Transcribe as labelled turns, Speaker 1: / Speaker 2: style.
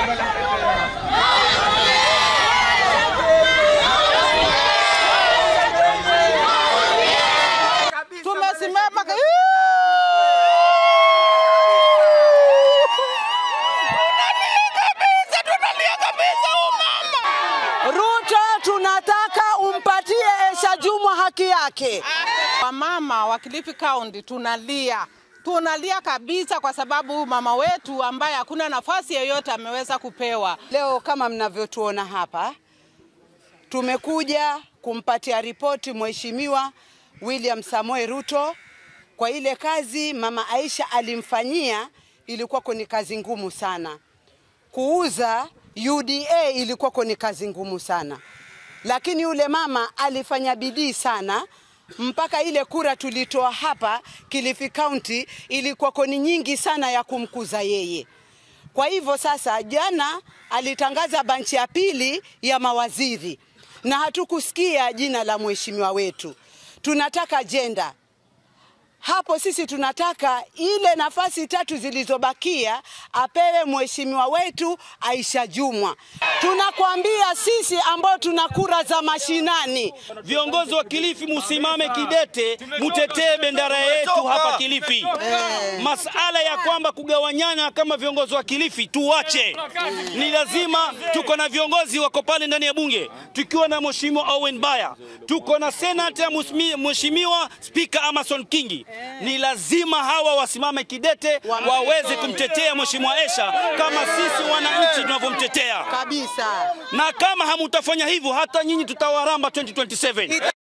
Speaker 1: Tumesimama ka- Ruto, tunataka umpatie Esha Jumwa haki yake. Wamama wa Kilifi County tunalia, tunalia kabisa, kwa sababu huyu mama wetu ambaye hakuna nafasi yoyote ameweza kupewa.
Speaker 2: Leo kama mnavyotuona hapa, tumekuja kumpatia ripoti Mheshimiwa William Samoei Ruto kwa ile kazi mama Aisha alimfanyia. Ilikuwa ni kazi ngumu sana, kuuza UDA ilikuwa ni kazi ngumu sana, lakini yule mama alifanya bidii sana mpaka ile kura tulitoa hapa Kilifi County ilikuwa ni nyingi sana ya kumkuza yeye. Kwa hivyo sasa, jana alitangaza banchi ya pili ya mawaziri na hatukusikia jina la mheshimiwa wetu. Tunataka ajenda hapo. Sisi tunataka ile nafasi tatu zilizobakia apewe mheshimiwa wetu Aisha Jumwa. Tunakwambia sisi ambao tuna kura za mashinani,
Speaker 3: Viongozi wa Kilifi musimame kidete, mutetee bendera yetu hapa Kilifi. Masala ya kwamba kugawanyana kama viongozi wa Kilifi tuwache. Ni lazima, tuko na viongozi wako pale ndani ya bunge, tukiwa na mheshimiwa Owen Baya, tuko na senata mheshimiwa spika Amason Kingi. Ni lazima hawa wasimame kidete, waweze kumtetea mheshimiwa Esha kama sisi wananchi tunavyomtetea,
Speaker 2: kabisa.
Speaker 3: na kama hamutafanya hivyo, hata nyinyi tutawaramba 2027.